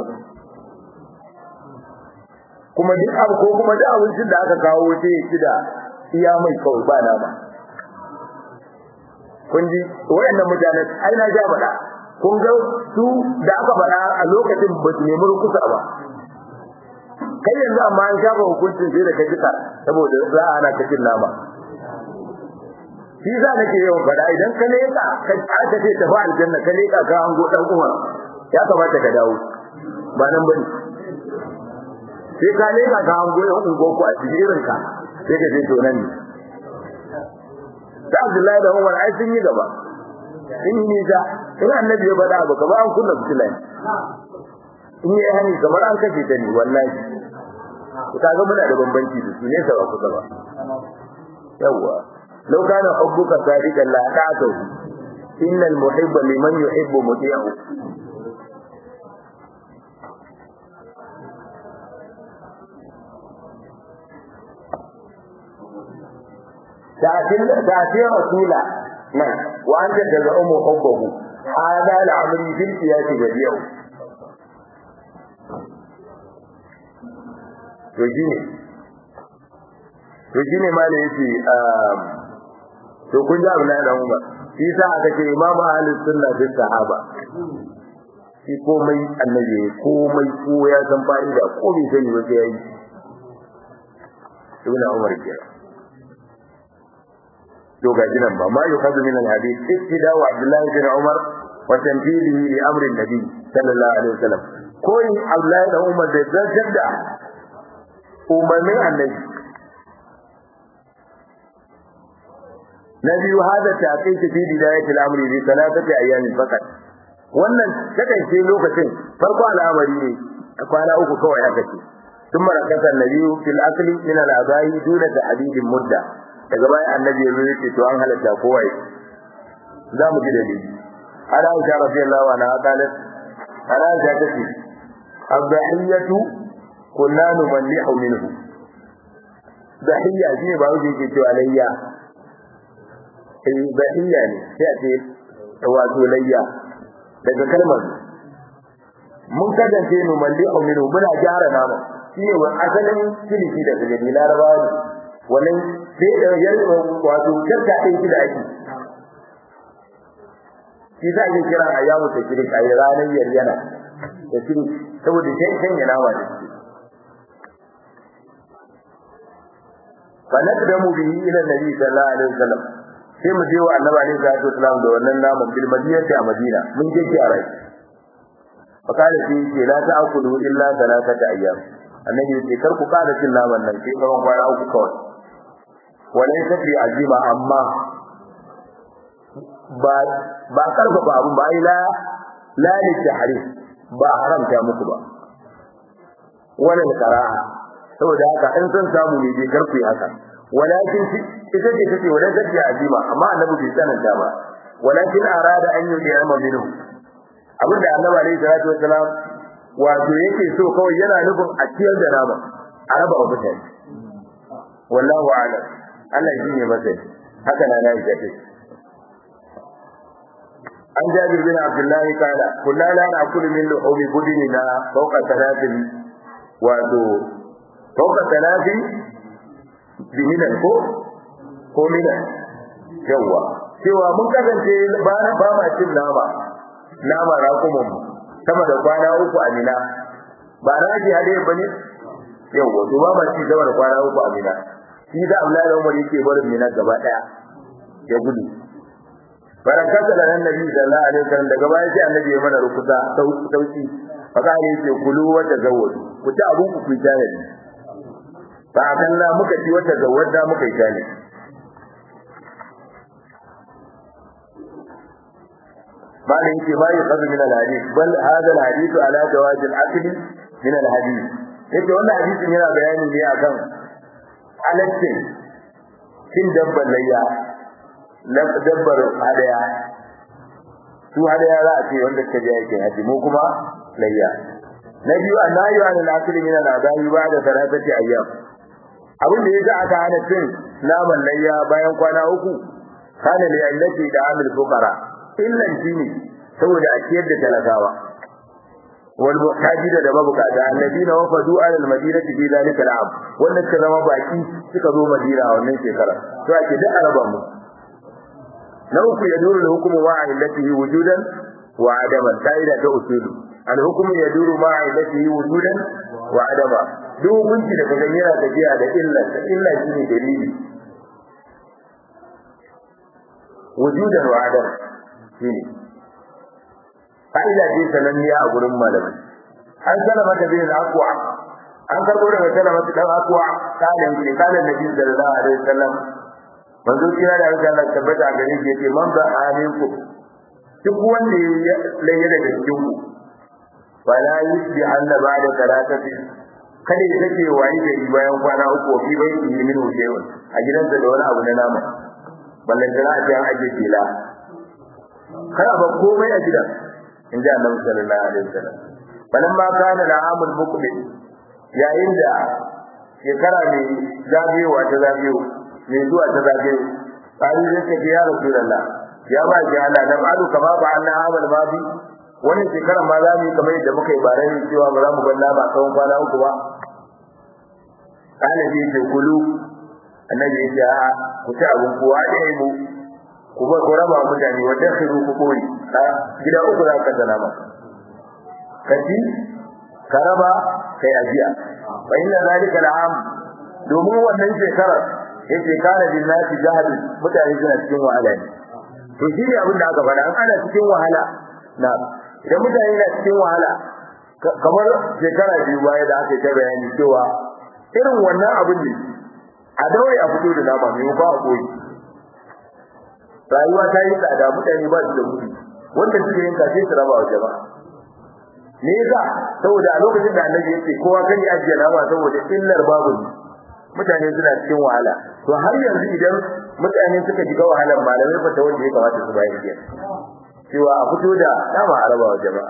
kuma duk abu ko kuma duk abincin da aka kawo sai ya ci da iya mai kawai ba nama kun ji wayannan mutane ai na ja faɗa kun ga su da aka faɗa a lokacin ba su nemi rukusa ba kai yanzu amma an shafa hukuncin sai da ka jika saboda za a ana kacin nama shi za nake yawan faɗa idan ka leƙa ka aka ce tafi aljanna ka leƙa ka hango ɗan umar ya kamata ka dawo ba nan bane sai ka leƙa ka hango ɗan ungoku a cikin irinka sai ka ce to nan ne da Abdullahi da Umar ai sun yi gaba sun yi nisa in annabi ya faɗa abu kamar an kunna fitilan in yi hani kamar an kashe ta ne wallahi ku kaga muna da bambanci da su ne sa ba kusa ba yawwa law kana hubbuka sadiqan la ta'tu innal muhibba liman yuhibbu muti'u تأتي رسولا نعم وأنت تزعم حبه هذا العمل في القياس بديع to to shine ma da yace to kun ji Abdullahi dan Umar shi sa aka ce imamu ahlus sunna fi sahaba shi komai annabi komai ko ya san fa'ida ko bai sani ba sai yayi ibn Umar kenan to ga jinan ba ma yukhadhu min al-hadith ittida wa Abdullah bin Umar wa tanfilihi li amri nabi sallallahu alaihi wasallam koyi Abdullahi da Umar da zartar da umarnin annabi na biyu hada ta kai ta fi bidayati al-amri bi salatati ayyamin fakat wannan kasance lokacin farko al'amari ne kwana uku kawai aka ce ثم ركز النبي في الاكل من الاباء دون تحديد مدة daga bayan annabi ya zo yake to an halatta kowa yi za mu ji dalili ana aisha radiyallahu anha qalat ana aisha tace abdahiyatu kunna numallihu minhu dahiya shine ba wuce yake cewa layya eh dahiya ne sai a ce wato layya daga kalmar mun kasance numallihu minhu muna gyara nama shine wa asalin kiliki da gari larabawa ne wannan sai da yar wato karka ɗin shi da ake shi za a yi kira a yamu ta kiri a ranar yaryana da kiri saboda sai kan yana wa da shi fa naqdamu bihi ila nabi sallallahu alaihi wasallam sai mu je wa annabi alaihi salatu wasallam da wannan naman bil madinati a madina mun je ki a rai fa kana shi ce la ta'kulu illa thalathata ayyam annabi ya ce kar ku kada cin naman nan sai kawai kwana uku kawai walai tafi azima amma ba ba karfafa abu ba ai la la li tahrim ba haramta muku ba wala karaha saboda haka in san samu ne je karfi haka walakin ita ce take wala tafi azima amma annabi bai sananta ba walakin arada an yi da minhu abinda annabi alaihi salatu wasalam wato yake so kawai yana nufin a ciyar da nama a raba wa mutane wallahu a'lam Allah shi ne masai haka na na ita ce an jabir bin abdullahi kala kullu la na'kulu min luhumi budinina fawqa thalathin wato fawqa thalathin biminan ko ko minan yawa cewa mun kasance ba ba ma cin nama nama raƙumin sama da kwana uku a mina ba na ji hade bane yawa to ba ma ci sama da kwana uku a mina shi da Abdullahi Umar yake barin mina gaba daya ya gudu barakata da annabi sallallahu alaihi wasallam daga baya sai annabi ya mana rukuta sauki faka ne yake kulu wa tazawwadu ku ci abun ku kuita ne fa akalla muka ci wata zawwada muka yi tane bala yake ma yi qadu min al-hadith bal hada al-hadith ala jawaz al-akl min al-hadith yake wannan hadisin yana bayani ne akan halaccin cin dabbar layya na dabbar hadaya su hadaya za a ce wanda ta je yake haji mu kuma layya na biyu annayu an al-akli min al-adabi ba'da thalathati ayyam abin da yasa aka hana cin naman layya bayan kwana uku kana li allati da amil fuqara illan shine saboda a ciyar da talakawa wal muhtajin da mabukata alladina wafadu ala almadinati fi dalika al'am wannan suka zama baki suka zo madina a wannan shekara to ake da araba mu na uku yaduru al-hukmu wa illatihi wujudan wa adaman kaida ta usulu al-hukmu yaduru ma illatihi wujudan wa adama duk hukunci da kaga yana tafiya da illa illa shine dalili wujudan wa adama shine fa'ida ce sananniya a gurin malamai an salama ta bin akwa an karbo daga salama ta dan akwa kalin ne kalin nabi sallallahu alaihi wasallam manzo kira da Allah Allah tabbata a gare shi yace man ba aminku duk wanda ya laye daga cikin ku wala yusbi anna ba'da salatati kada ya take wani gari bayan kwana uku fi bai yi min wucewa a gidansa da wani abu na nama ballan da a an aje fila kada ba komai a gidan in ji annabi sallallahu alaihi wasallam balan ma kana al'amul muqbil yayin da shekara mai zagayowa ta zagayo mai zuwa ta zagayo sai zai ce ya rasulullah ya ba ji Allah da ba'du kama ba Allah amal ma bi wani shekara ma za mu yi kamar yadda muka yi bare ne cewa ba za mu balla ba tsawon kwana uku ba kana ji ce kulu annabi ya ce a ku ci abun kowa da mu ku ba ku raba mutane wanda khiru ku koyi gida uku za ka dana maka kaji ka raba kai ajiya fa inna zalika al'am domin wannan shekarar yake kana bin nasi jahil mutane suna cikin wahala ne to shi ne abin da aka faɗa an ana cikin wahala na idan mutane na cikin wahala kamar shekara biyu baya da aka yi ta bayani cewa irin wannan abin ne a daure a fito da nama mai ba a koyi rayuwa ta yi tsada mutane ba su da kuɗi wanda suke yin kashe su raba wa jama'a me yasa saboda a lokacin da annabi yake kowa kan ya ajiye nama saboda illar babu mutane suna cikin wahala to har yanzu idan mutane suka shiga wahalar malamai fata wanda ya kamata su bayar da cewa a fito da nama a raba wa jama'a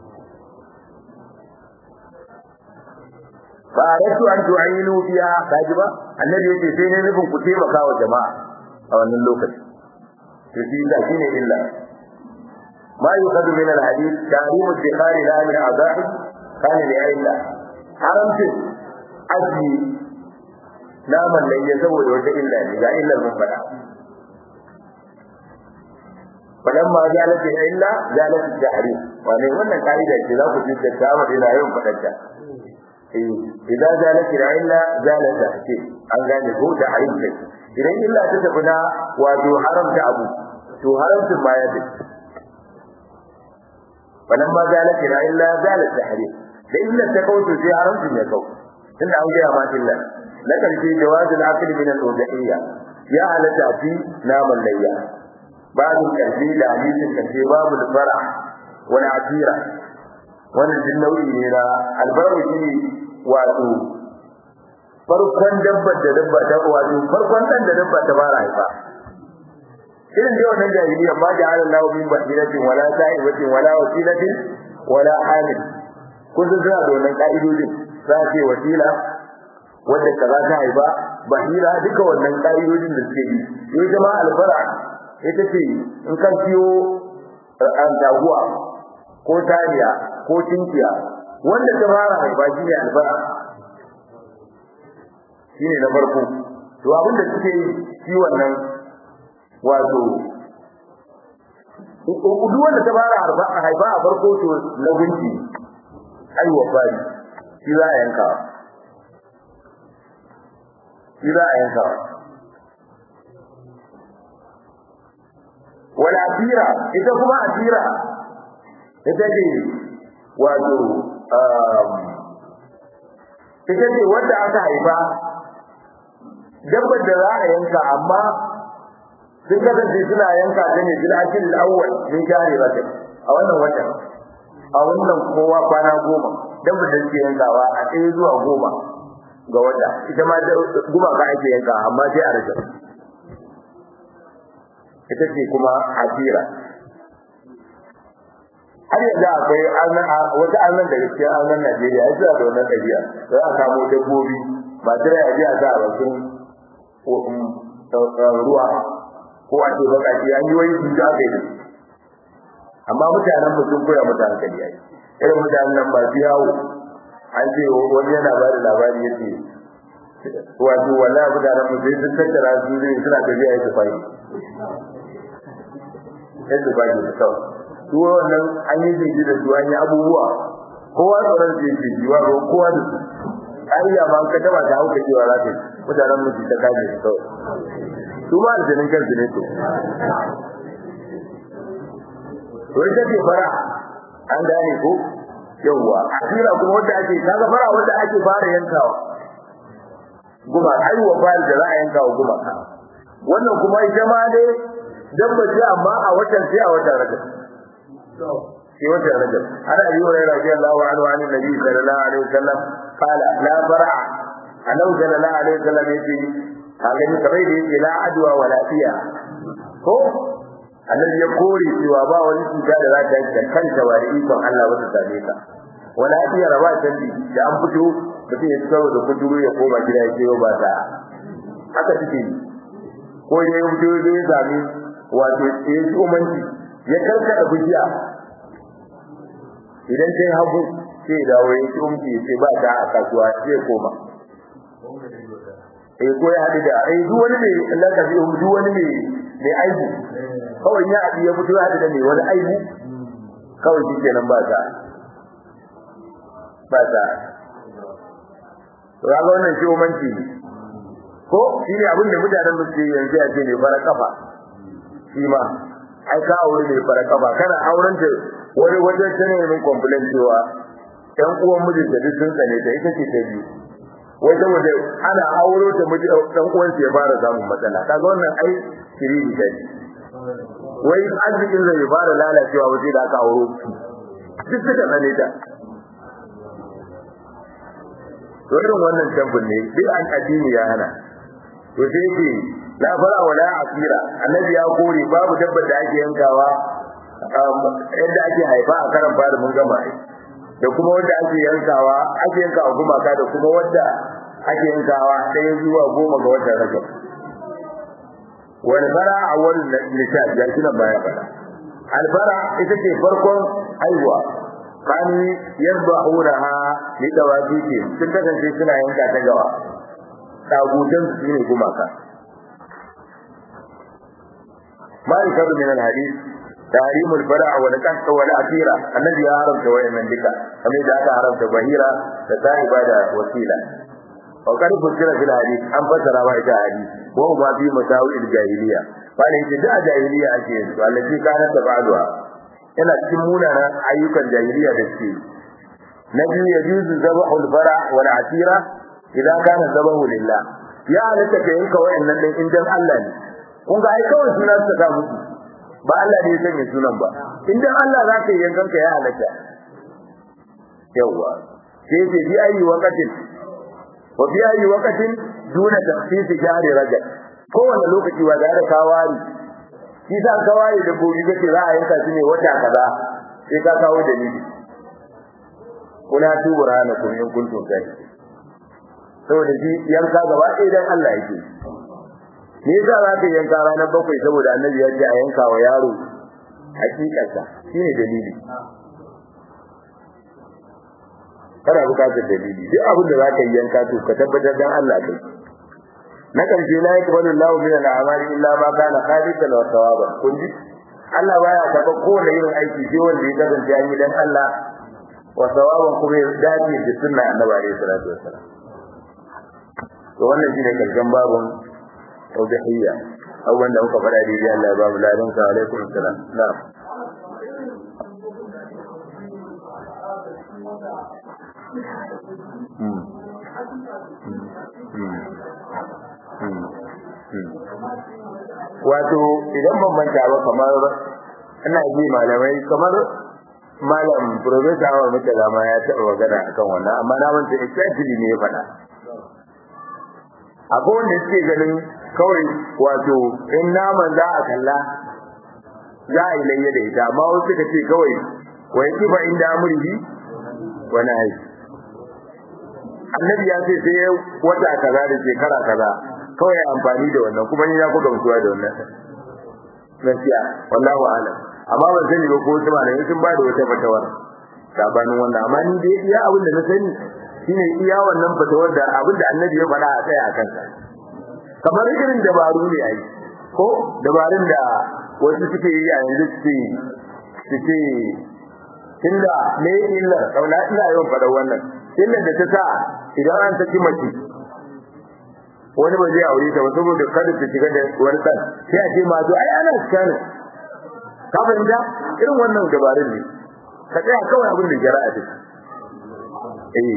fa aratu an tu'inu fiha kajiba annabi yake sai ne nufin ku taimaka wa jama'a a wannan lokaci to shi da shine illa ma yuqadu min al-hadith ta'lim al-dikhar la min azahi kana li illa haramta aji naman nan ya saboda wata illa ne ga illar mun fada falamma zalat illa zalat al-tahrim wani wannan kaida ce za ku ji da ta wa ina yau fadanta idza zalat illa zalat tahrim an gane ko da harim ne idan illa ta tafi na wato haramta abu to haramcin ma ya tafi wannan ma zalika la illa zalat tahrim da illa ta kauto sai haramcin ya kau tunda an ga ma illa na karshe jawaz al-aql min al-udhiyya ya halatta fi naman layya babu karshe da hadisin karshe babu al-fara wal atira wannan din nau'i ne na albarwa shi wato farkon dabbar da dabba ta wato farkon dan da dabba ta fara haifa irin da wannan jahiliya ma da Allah min bahiratin wala sa'ibatin wala wasilatin wala hamil kun san suna da wannan ka'idodin za a ce wasila wanda kaza ta haifa bahira duka wannan ka'idodin da suke yi yau jama'a albara ita ce in kan siyo an taguwa ko tariya ko tinkiya wanda ta fara haifa shi ne albara shi ne na farko to abin da suke yi shi wannan wato duk wanda ta fara haifa a farko to na gunki aiwa fari shi za a yanka shi za a yanka wala asira ita kuma asira ita ce wato ita ce wanda aka haifa dabbar da za a yanka amma sun kasance suna yanka ta ne bil akil al-awwal min shahri rajab a wannan watan a wannan kowa kwana goma dabbar da suke yankawa a ɗaya zuwa goma ga wata ita ma guma ka ake yanka amma sai a rajab ita ce kuma asira har yanzu akwai wata annan da gaskiya annan Najeriya ya da wannan ɗabi'a za a kamo dabbobi ba tare a ji a sa a bakin ruwa ko a ce bakaci an yi wani sun aka yi amma mutanen mu sun koya mutane hankali yayi irin mutanen nan ba su yawo an ce wani yana ba da labari yace wato wallahi mutanen mu sai sun tattara su zai suna tafiya yake fayi yadda ba ke kawai su wannan an yi jiji da su an yi abubuwa kowa tsoron su yake jiwa ko kowa da su ƙariya ma ka taba ta hauka cewa za ta mutanen mu su ta kaje su kawai su ma aljanin kansu ne to to ita ce fara an gane ko yawwa asira kuma wanda ake kaga fara wanda ake fara yankawa guma aiwa fara da za a yanka wa guma wannan kuma ita ma dai dabba ce amma a watan sai a watan rajab sai watan rajab ana yi wa radiyallahu anhu an nabi sallallahu alaihi wasallam qala la fara annabi sallallahu alaihi wasallam yace kaga ni kamar da yake la adwa wala fiya ko annabi ya kore cewa ba wani cuta da za ta yi da kanta ba da ikon Allah wata same ka wala fiya raba ta da an fito mutum ya tsaro da kuduru ya koma gida ya ce ba ta haka take ko ya yi fito ya sami wato ya yi umanci ya karkada bujiya idan sai hagu sai ya dawo ya ci umci sai ba ta a kasuwa sai ya koma eh ko ya haɗu da eh duk wani mai lakabi duk wani mai mai aibu kawai ya haɗu ya fito ya haɗu da mai wani aibu kawai shi kenan ba ta ba ta to ga wannan shi umanci ne ko shi ne abin da mutanen da suke yanzu ya ce ne fara kafa shi ma ai ka aure ne fara kafa kana auren ta wani wajen tana yin complain cewa ɗan uwan mijinta duk sun tsane ta ita ce ta biyu wai saboda ana auro ta miji ɗan uwan ya fara samun matsala kaga wannan ai shiriri ta ce wai arzikin zai fara lalacewa waje da aka auro duk suka tsane ta to irin wannan tambun ne duk an addini ya hana to sai yake la fara wala asira annabi ya kore babu dabbar da ake yankawa yadda ake haifa a karan fara mun gama ai da kuma wanda ake yankawa ake yankawa gumaka da kuma wanda ake yankawa ɗaya zuwa goma ga watan rajab wani fara a wani nisa ya shi nan baya fara albara ita ce farkon haihuwa kani yadbahunaha li dawabiti sun kasance suna yanka ta gawa tagutan su ne gumaka malika min al-hadith تحريم الفرع والقصد والأثيرة الذي حرم سواء من ذلك كما إذا حرم بهيرة تتائب هذا وسيلة وقد فسر في الحديث أن فسر وإيش الحديث وهو ما في مساوئ الجاهلية قال إذا جاء جاهلية أكيد والتي كانت تفعلها إلى تسمونا أيوك الجاهلية بالسيل نبي يجوز ذبح الفرع والعثيرة إذا كان ذبح لله يا لك ينك وإن إن جم الله kun ga ai kawai suna ta ga musu ba Allah ne ya sanya sunan ba idan Allah za ka yi yankan ka ya halatta yawa sai ce bi ayi waqatin wa bi ayi waqatin duna takhsis jahr rajab kowane lokaci ba da kawari shi sa kawari da gobe kace za a yanka shi ne wata kaza sai ka kawo dalili kuna tuburana kun in kuntum kai saboda shi yanka gaba ɗaya dan Allah yake me yasa za ka yanka ranar bakwai saboda annabi ya ce a yanka wa yaro hakikarsa shine dalili kana bukatar dalili duk abin da za ka yi yanka to ka tabbatar dan Allah kai na karshe la yakbalu Allahu min al-a'mali illa ma kana khalisan wa sawaban kun ji Allah baya karɓar kowane irin aiki sai wanda ya kasance an yi dan Allah wa sawaban kuma ya dace da sunna annabi alaihi salatu wassalam to wannan shine karshen babun tawbihiyya abubuwan da muka faɗa daidai Allah ya ba mu ladan sa alaikum salam na'am wato idan ban manta ba kamar ina ji malamai kamar malam professor Awar Mutala ma ya taɓa magana akan wannan amma na manta exactly ne ya faɗa akwai wanda suke ganin kawai wato in naman za a kalla za a yi layya da ita amma wasu suka ce kawai wa yi kifa inda amurhi wani aiki annabi ya ce sai wata kaza da shekara kaza kawai amfani da wannan kuma ni na ku gamsuwa da wannan gaskiya wallahu alam amma ban sani ba ko wasu malamai sun ba da wata fatawar sabanin wannan amma ni dai iya abin da na sani shine iya wannan fatawar da abin da annabi ya faɗa a tsaya a kansa kamar irin dabaru ne ai ko dabarun da wasu suke yi a yanzu suke suke tunda me illa kauna ina yawan faɗa wannan illa da ta sa idan an saki mace wani ba zai aure ta ba saboda kada ta shiga da wani kan sai a ce ma to ai ana scan ka fahimta irin wannan dabarun ne ka tsaya kawai abin da jara'a ce eh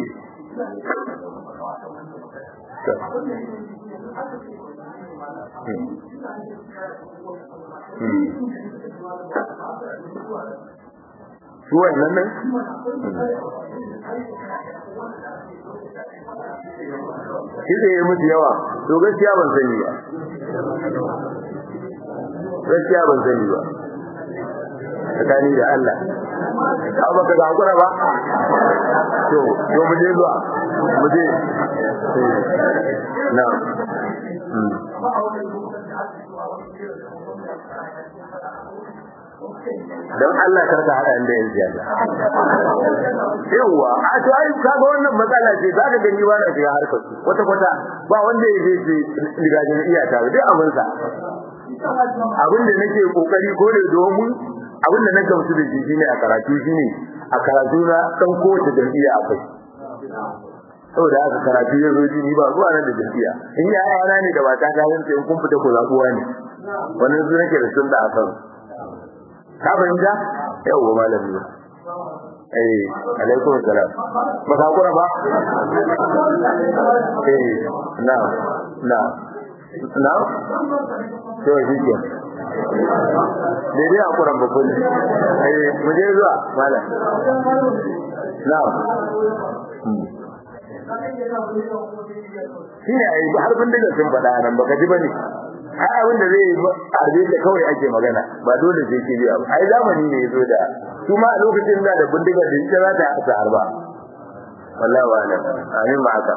su wannan nan shi da ya mutu yawa to gaskiya ban sani ba gaskiya ban sani ba tsakani da Allah ka baka da hakura ba to to mu je zuwa mu je na don Allah kar ka hada inda yan siyasa yawa a to ai kaga wannan matsala ce za ka gani ba na shiga harkar su kwata kwata ba wanda ya je ce ligajin iyata ba duk abin sa abin da nake kokari ko da domin abin da na gamsu da shi shine a karatu shine a karatu na dan kowace jam'iyya akwai saboda haka karatu ya zo ni ba zuwa nan da jam'iyya in ya yana ne da wata ta yin sai kun fita ku zabuwa ne wannan su nake da sun da akan ka fahimta yau malami eh alaikum salam ba ka kura ba eh na na na to shi ke daidai a kuran babban eh mu je zuwa malam na shi ne a yi har bindiga sun faɗa nan baka ji ba ne ai abin da zai harbe da kawai ake magana ba dole sai ke biya ba ai zamani ne yazo da su ma a lokacin da da bindiga da ita za ta hasa harba wallahi wa alam amin ma haka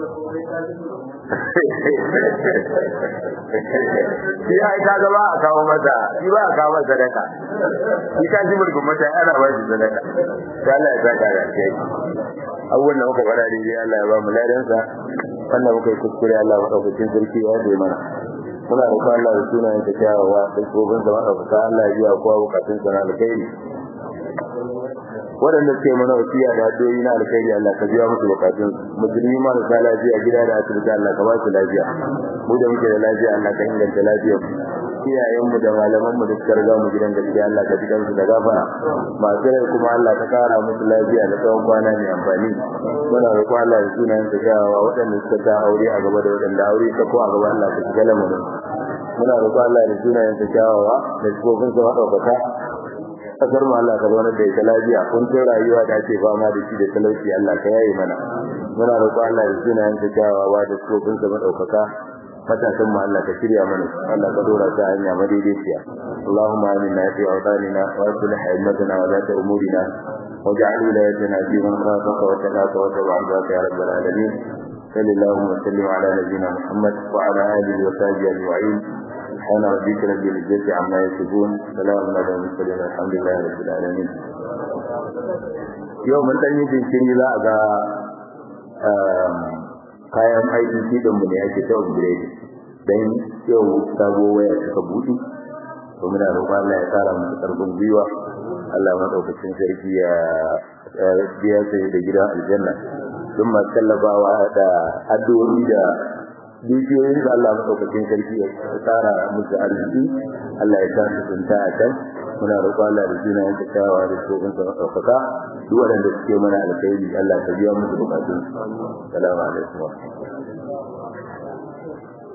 shi ai ka ga ba a kawo masa shi ba a kawo masa sadaka shi ka ji mulkin mata ana ba shi sadaka sai Allah ya saka da kai abubuwan da muka faɗa dai Allah ya ba mu ladansa wannan muka yi kuskure Allah madaukakin sarki ya yi mana muna roƙon Allah da sunayen ta kyawawa da gobin zama da fata Allah ya biya kowa bukatun sa na alkhairi waɗanda suke mana wasiya da addu'o'i na alkhairi Allah ka biya musu bukatun musulmi ma da lafiya gida da asibiti Allah ka ba su lafiya mu da muke da lafiya Allah ka inganta lafiyar iyayenmu da malamanmu da suka riga mu gidan gaskiya Allah ka ji kansu da gafara masu rai kuma Allah ka kara musu lafiya da tsawon kwana mai amfani muna roƙon Allah da sunayen sa kyawawa waɗanda suka ta aure a gaba da waɗanda aure ta ko a gaba Allah ka shiga lamarin muna roƙon Allah da sunayen sa kyawawa da sifofin sa maɗaukaka kasar mu Allah ka zauna da ita lafiya kun ta rayuwa da ake fama da shi da talauci Allah ka yaye mana muna roƙon Allah da sunayen sa kyawawa da sifofin sa maɗaukaka matasan mu Allah ka shirya mana Allah ka dora ta hanya madaidaiciya Allahumma aminna fi awtanina wa aslih himmatana wa la umurina واجعل ولايتنا في من خافك وتقاك وتبع عبادك يا رب العالمين صلى الله وسلم على نبينا محمد وعلى اله وصحبه اجمعين سبحان ربك رب العزه عما يصفون سلام على المرسلين الحمد لله رب العالمين يوم dan yi jinkiri za a ga kayan aikin kiɗin mu ne ake ta upgrade dan yau sabo waya suka buɗe to muna roƙon Allah ya tsara mu karfin gwiwa Allah madaukakin sarki ya biya sai da gidan aljanna sun ma tallafawa da addu'o'i da dukiyoyin da Allah madaukakin sarki ya tsara musu arziki Allah ya tsara sunta a can muna roƙon Allah da jina yanka tawa da tsohon sa madaukaka duk wanda suke mana alkhairi Allah ta biya musu bukatun salamu alaikum